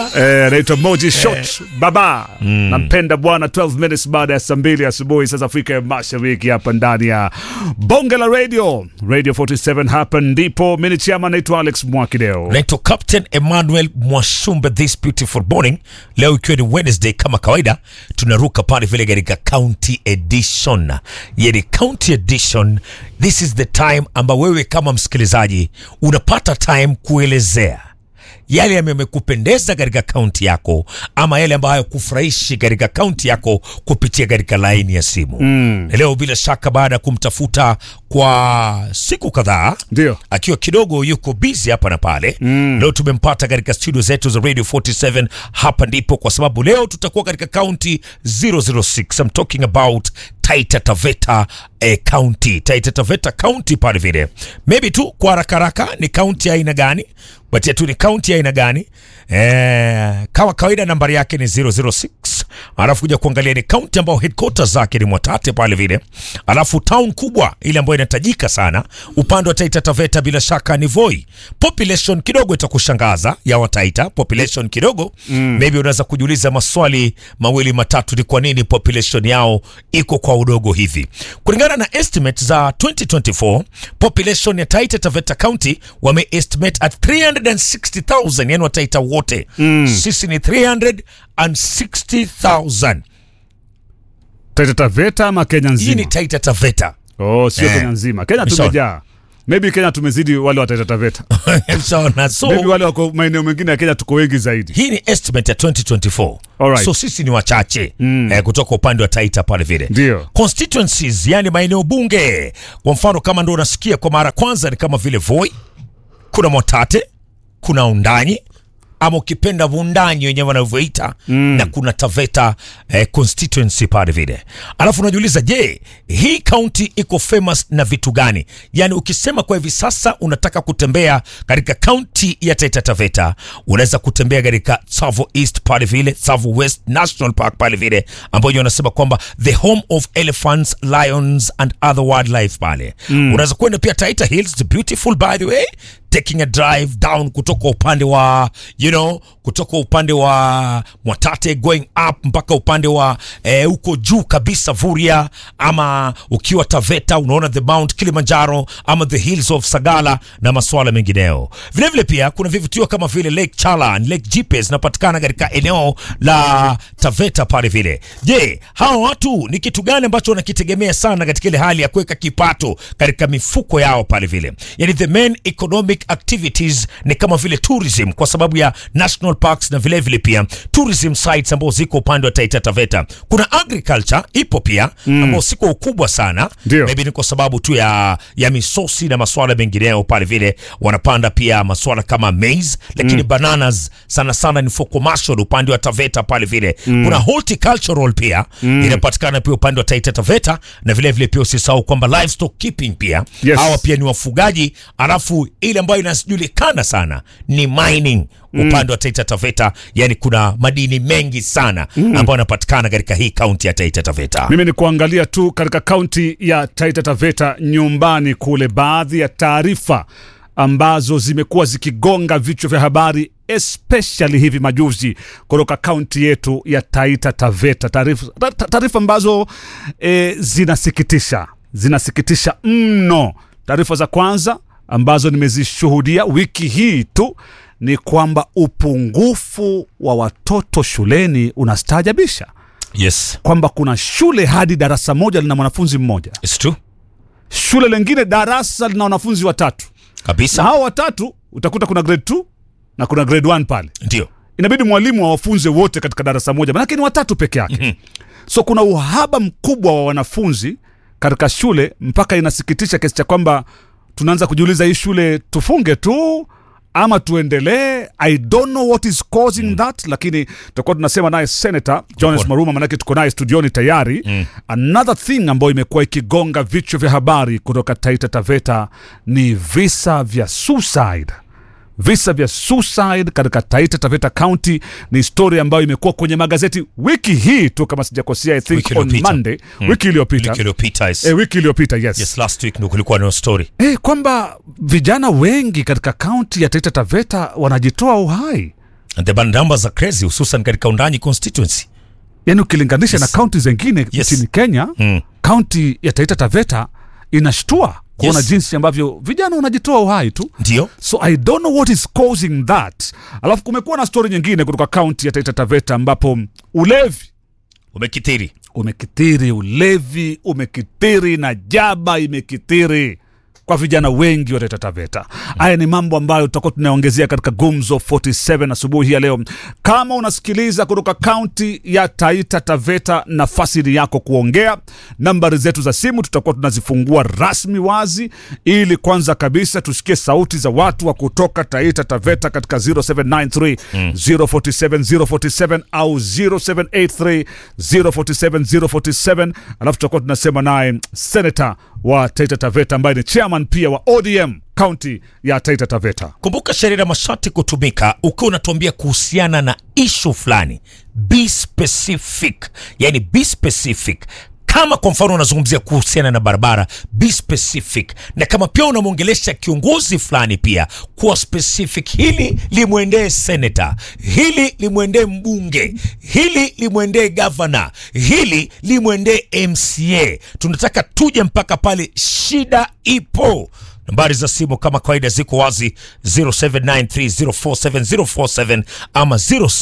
Eh, anaitwa Moji Shot Baba. Nampenda bwana 12 minutes baada ya saa mbili asubuhi sasa Afrika ya Mashariki hapa ndani ya Bonge la Radio. Radio 47 hapa ndipo. Mimi ni chama naitwa Alex Mwakideo. naitwa Captain Emmanuel Mwashumbe this beautiful morning. Leo ikiwa ni Wednesday kama kawaida, tunaruka pale vile katika county edition, yani county edition. This is the time amba wewe kama msikilizaji unapata time kuelezea yale yamekupendeza katika kaunti yako ama yale ambayo hayakufurahishi katika kaunti yako kupitia katika laini ya simu mm. Leo bila shaka baada ya kumtafuta kwa siku kadhaa Ndio. akiwa kidogo yuko busy hapa na pale mm. Leo tumempata katika studio zetu za Radio 47 hapa ndipo, kwa sababu leo tutakuwa katika county 006 I'm talking about Taita Taveta eh, county Taita Taveta county pale vile, maybe tu kwa haraka haraka ni county ya aina gani, batia tu ni county ya aina gani eh, kama kawaida nambari yake ni 006 alafu kuja kuangalia ni county ambayo headquarters zake ni Mwatate pale vile, alafu town kubwa ile ambayo inatajika sana upande wa Taita Taveta bila shaka ni Voi. Population kidogo itakushangaza ya Wataita, population kidogo mm. Maybe unaweza kujiuliza maswali mawili matatu, ni kwa nini population yao iko kwa udogo hivi? Kulingana na estimate za 2024 population ya Taita Taveta County wame estimate at 360,000, yani Wataita wote mm. Sisi ni 360,000. Taita Taveta ama Kenya Hii nzima? ni Taita Taveta. Oh, sio Eh. Kenya nzima. Kenya Sawa. tumejaa. Maybe Kenya tumezidi wale wa Taita Taveta. Sawa, so Maybe wale wako maeneo mengine ya Kenya tuko wengi zaidi. hii ni estimate ya 2024 Alright. so sisi ni wachache mm. eh, kutoka upande wa Taita pale vile Ndio. constituencies yani maeneo bunge kwa mfano kama ndo unasikia kwa mara kwanza ni kama vile Voi kuna Motate kuna Undanyi ama ukipenda Vundanyi wenyewe wanavyoita mm. na kuna Taveta eh, constituency pale vile. Alafu unajiuliza je, hii county iko famous na vitu gani? Yani ukisema kwa hivi sasa unataka kutembea katika county ya Taita Taveta, unaweza kutembea katika Tsavo East pale vile, Tsavo West National Park pale vile, ambayo wanasema kwamba the home of elephants, lions and other wildlife pale. Mm. Unaweza kwenda pia Taita Hills, the beautiful by the way taking a drive down kutoka upande wa you know kutoka upande wa Mwatate going up mpaka upande wa eh, huko juu kabisa Vuria, ama ukiwa Taveta unaona the Mount Kilimanjaro ama the hills of Sagala na masuala mengineo. Vile vile pia kuna vivutio kama vile Lake Chala, Lake Jipe zinapatikana katika eneo la Taveta pale vile. Je, hawa watu ni kitu gani ambacho wanakitegemea sana katika ile hali ya kuweka kipato katika mifuko yao pale vile? Yani the main economic activities ni kama vile tourism kwa sababu ya national parks na vile vile pia tourism sites ambao ziko upande wa Taita Taveta. Kuna agriculture ipo pia mm. ambao siko ukubwa sana. Ndio. Maybe ni kwa sababu tu ya ya misosi na masuala mengineyo pale vile wanapanda pia masuala kama maize lakini bananas sana sana ni for commercial upande wa Taveta pale vile. Kuna horticultural pia inapatikana pia upande wa Taita Taveta na vile vile pia usisahau kwamba livestock keeping pia Yes. hawa pia ni wafugaji, alafu ile ambayo inajulikana sana ni mining upande wa Taita Taveta, yani kuna madini mengi sana ambayo yanapatikana katika hii kaunti ya Taita Taveta. Mimi ni kuangalia tu katika kaunti ya Taita Taveta nyumbani kule, baadhi ya taarifa ambazo zimekuwa zikigonga vichwa vya habari especially hivi majuzi kutoka kaunti yetu ya Taita Taveta, taarifa ta- ta- taarifa ambazo e, zinasikitisha zinasikitisha mno. Taarifa za kwanza ambazo nimezishuhudia wiki hii tu ni kwamba upungufu wa watoto shuleni unastaajabisha Yes, kwamba kuna shule hadi darasa moja lina mwanafunzi mmoja, it's true shule lingine darasa lina wanafunzi watatu, na kabisa, hao watatu utakuta kuna grade 2 na kuna grade 1 pale. ndio Inabidi mwalimu awafunze wote katika darasa moja, manake ni watatu peke yake. So kuna uhaba mkubwa wa wanafunzi katika shule, mpaka inasikitisha kiasi cha kwamba tunaanza kujiuliza hii shule tufunge tu ama tuendelee. I don't know what is causing that, lakini tutakuwa tunasema naye Senator Jones Maruma, manake tuko naye studioni tayari. Another thing ambayo imekuwa ikigonga vichwa vya habari kutoka Taita Taveta ni visa vya suicide visa vya suicide katika Taita Taveta County ni historia ambayo imekuwa kwenye magazeti wiki hii tu, kama sijakosea, I think Wiki on iliyopita. Monday, wiki iliyopita wiki iliyopita yes. eh, wiki iliyopita yes, yes, last week ndo kulikuwa na story eh, kwamba vijana wengi katika kaunti ya Taita Taveta wanajitoa uhai and the band numbers are crazy hususan katika undanyi constituency yaani ukilinganisha Yes. na kaunti zengine Yes. nchini kenya Mm. kaunti ya taita taveta inashtua kuona Yes. jinsi ambavyo vijana wanajitoa uhai tu ndio so i don't know what is causing that alafu kumekuwa na stori nyingine kutoka kaunti ya taita taveta ambapo ulevi umekithiri umekithiri ulevi umekithiri na jaba imekithiri kwa vijana wengi wa Taita Taveta. Haya ni mambo ambayo tutakuwa tunaongezea katika Gumzo 47 asubuhi hii ya leo. Kama unasikiliza kutoka kaunti ya Taita Taveta, nafasi ni yako kuongea. Nambari zetu za simu tutakuwa tunazifungua rasmi wazi, ili kwanza kabisa tusikie sauti za watu wa kutoka Taita Taveta katika 0793 047 047 au 0783 047 047, alafu tutakuwa tunasema naye senata wa Taita Taveta ambaye ni chairman pia wa ODM kaunti ya Taita Taveta. kumbuka sheria na masharti kutumika ukiwa unatuambia kuhusiana na ishu fulani be specific yani be specific kama kwa mfano unazungumzia kuhusiana na barabara be specific na kama pia unamwongelesha kiongozi fulani pia kuwa specific hili limwendee senata hili limwendee mbunge hili limwendee gavana hili limwendee mca tunataka tuje mpaka pale shida ipo nambari za simu kama kawaida ziko wazi 0793047047 ama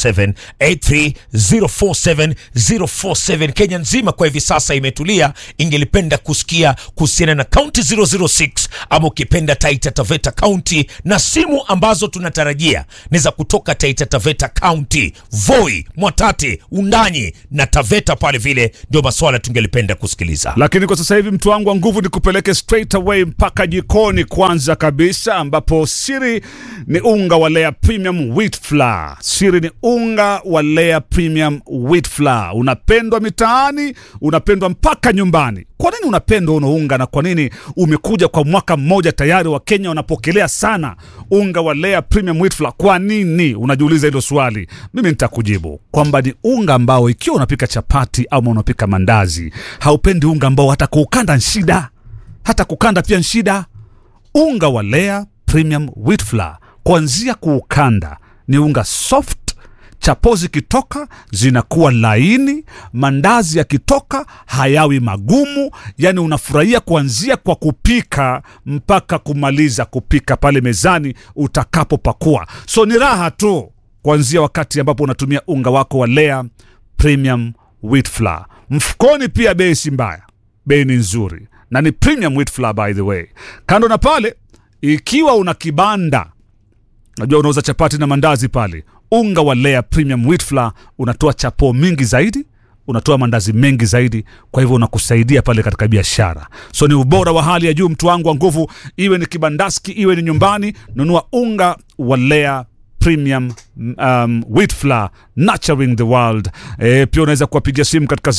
0783047047 kenya nzima kwa hivi sasa imetulia ingelipenda kusikia kuhusiana na kaunti 006 ama ukipenda taita taveta kaunti na simu ambazo tunatarajia ni za kutoka taita taveta kaunti voi mwatate undanyi na taveta pale vile ndio maswala tungelipenda kusikiliza Lakini kwa sasa hivi mtu wangu wa nguvu ni kupeleke straight away mpaka jikoni kwanza kabisa, ambapo siri ni unga wa Lea Premium Wheat Flour. Siri ni unga wa Lea Premium Wheat Flour, unapendwa mitaani, unapendwa mpaka nyumbani. Kwa nini unapendwa uno unga na kwa nini umekuja kwa mwaka mmoja tayari? Wakenya wanapokelea sana unga wa Lea Premium Wheat Flour. Kwa nini unajiuliza hilo swali? Mimi nitakujibu kwamba ni unga ambao ikiwa unapika chapati ama unapika mandazi, haupendi unga ambao hata kuukanda ni shida, hata kukanda pia ni shida. Unga wa Lea Premium Wheat Flour kuanzia kuukanda ni unga soft chapo zikitoka zinakuwa laini, mandazi yakitoka hayawi magumu. Yani unafurahia kuanzia kwa kupika mpaka kumaliza kupika pale mezani utakapopakua. So ni raha tu kuanzia wakati ambapo unatumia unga wako wa Lea Premium Wheat Flour. Mfukoni pia bei si mbaya, bei ni nzuri na ni premium wheat flour by the way. Kando na pale, ikiwa una kibanda najua unauza chapati na mandazi pale, unga wa Lea Premium Wheat Flour unatoa chapo mingi zaidi, unatoa mandazi mengi zaidi, kwa hivyo unakusaidia pale katika biashara. So ni ubora wa hali ya juu, mtu wangu wa nguvu, iwe ni kibandaski, iwe ni nyumbani, nunua unga wa Lea Premium um, Wheat Flour, nurturing the world. E, pia unaweza kuwapigia simu katika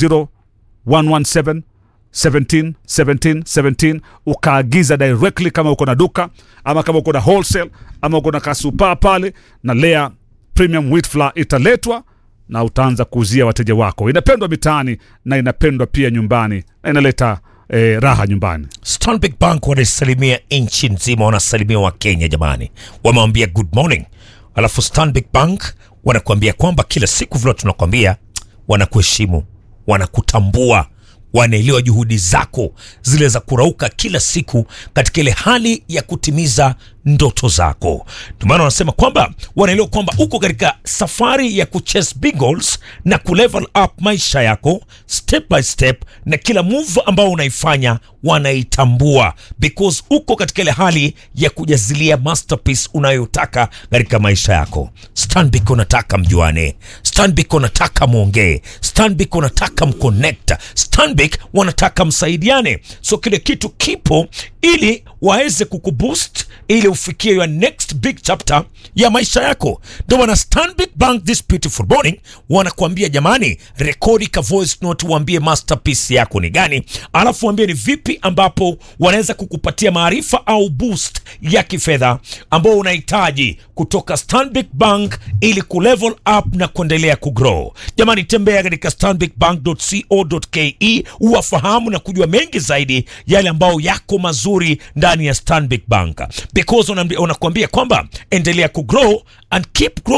0117 17 17 17 ukaagiza directly kama uko na duka ama kama uko na wholesale ama uko na kasupa pale na Lea Premium Wheat Flour italetwa na utaanza kuuzia wateja wako. Inapendwa mitaani na inapendwa pia nyumbani na inaleta eh, raha nyumbani. Stanbic Bank wanasalimia nchi nzima, wanasalimia Wakenya jamani, wamewambia good morning. Alafu Stanbic Bank wanakuambia kwamba kila siku vile tunakwambia, wanakuheshimu, wanakutambua, wanaelewa juhudi zako zile za kurauka kila siku katika ile hali ya kutimiza ndoto zako. Ndio maana wanasema kwamba wanaelewa kwamba uko katika safari ya kuchase big goals na kulevel up maisha yako step by step, na kila move ambao unaifanya wanaitambua because uko katika ile hali ya kujazilia masterpiece unayotaka katika maisha yako. Stanbic unataka mjuane, Stanbic unataka mwongee, Stanbic unataka mconnect, Stanbic wanataka msaidiane, so kile kitu kipo ili waweze kukuboost ili ufikie your next big chapter ya maisha yako. Ndio maana Stanbic Bank this beautiful morning wanakuambia jamani, rekodi ka voice note, uambie masterpiece yako ni gani, alafu waambie ni vipi ambapo wanaweza kukupatia maarifa au boost ya kifedha ambao unahitaji kutoka Stanbic Bank ili kulevel up na kuendelea kugrow. Jamani, tembea katika stanbicbank.co.ke uwafahamu na kujua mengi zaidi yale ambayo yako mazuri ndani ya Stanbic Bank because wanakuambia kwamba endelea kugrow and keep growing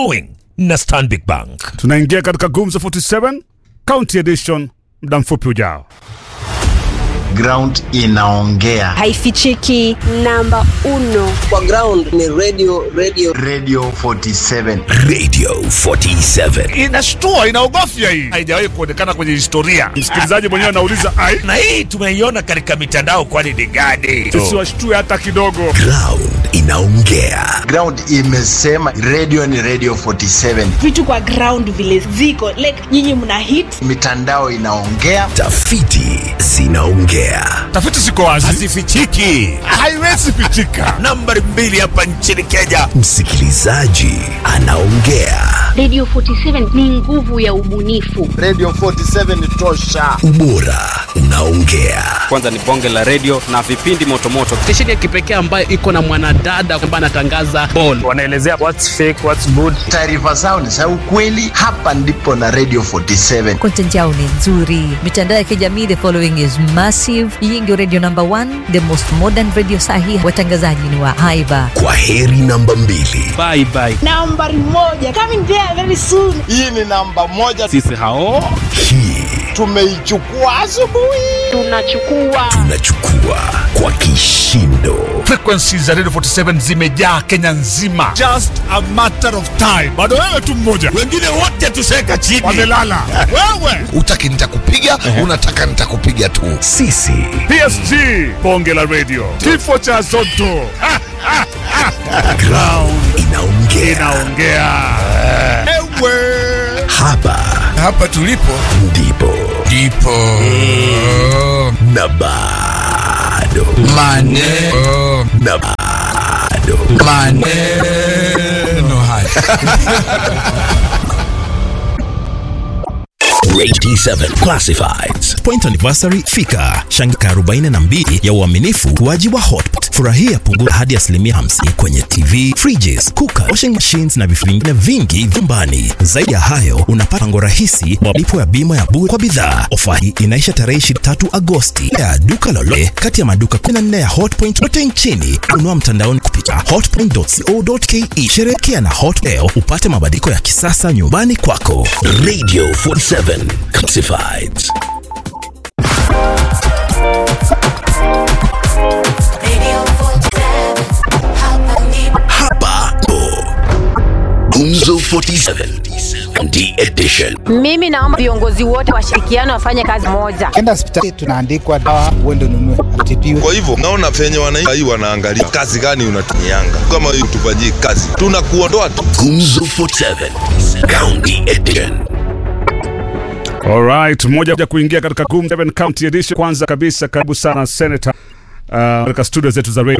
na Stanbic Bank. Tunaingia katika Gumzo 47 County Edition muda mfupi ujao. ground inaongea haifichiki namba uno kwa ground ni radio radio radio 47 Radio 47. Inashtua, inaogofya hii, haijawahi kuonekana kwenye historia. Msikilizaji mwenyewe anauliza ai, Na hii tumeiona katika mitandao, kwani ni gani? sisi washtue hata kidogo. Ground inaongea. ground imesema radio ni radio 47 vitu kwa ground vile ziko like nyinyi mna hit mitandao inaongea Tafiti zinaongea. Tafiti ziko wazi, Hazifichiki. haiwezi pitika. Nambari mbili hapa nchini Kenya. Msikilizaji anaongea. Radio 47 ni nguvu ya ubunifu. radio 47 ni tosha Ubora unaongea. kwanza ni bonge la redio na vipindi motomoto stesheni ya kipekee ambayo iko na mwanadada ambaye anatangaza ball wanaelezea what's fake, what's good. taarifa zao ni za ukweli hapa ndipo na radio 47 content yao ni nzuri mitandao ya kijamii the following is massive hii ndio radio number one the most modern radio sahi watangazaji ni wa haiba Kwa heri namba mbili. bye bye nambari moja coming there very soon hii ni namba moja sisi hao Hii tumeichukua asubuhi Tunachukua tunachukua kwa kishindo. Frequency za Radio 47 zimejaa Kenya nzima, just a matter of time. Bado wewe tu mmoja, Wengine wote tuseka chini. wamelala wewe. Utaki nitakupiga, unataka nitakupiga tu. Sisi PSG, bonge la radio, kifo cha Zotto Ha, ha, ha. ground inaongea. inaongea ewe Hapa Hapa tulipo ndipo ndipo na bado maneno na bado maneno haya. Grade D7 Classifieds. Point anniversary fika shangika 42 ya uaminifu ukuaji wa hotpot furahia punguzo hadi asilimia 50 kwenye tv fridges cooker washing machines na vifaa vingine vingi vyumbani zaidi ya hayo unapata pango rahisi wa malipo ya bima ya bure kwa bidhaa ofa hii inaisha tarehe 23 agosti ya duka lolote kati ya maduka 14 ya hotpoint yote nchini unua mtandaoni kupitia hotpoint.co.ke sherekea na hot leo upate mabadiliko ya kisasa nyumbani kwako Radio 47 Classifieds. Hapa po Gumzo 47 County Edition. mimi naomba viongozi wote washirikiano wafanye kazi moja enda hospitali tunaandikwa dawa uende ununue utibiwe Kwa hivyo naona venye wananchi wanaangalia kazi gani unatumianga, kama hiyo tufanyie kazi, tunakuondoa tu. Gumzo 47 County Edition. Alright, moja ya kuingia katika Gum 7 County Edition. Kwanza kabisa, karibu sana Senator uh, katika studio zetu za radio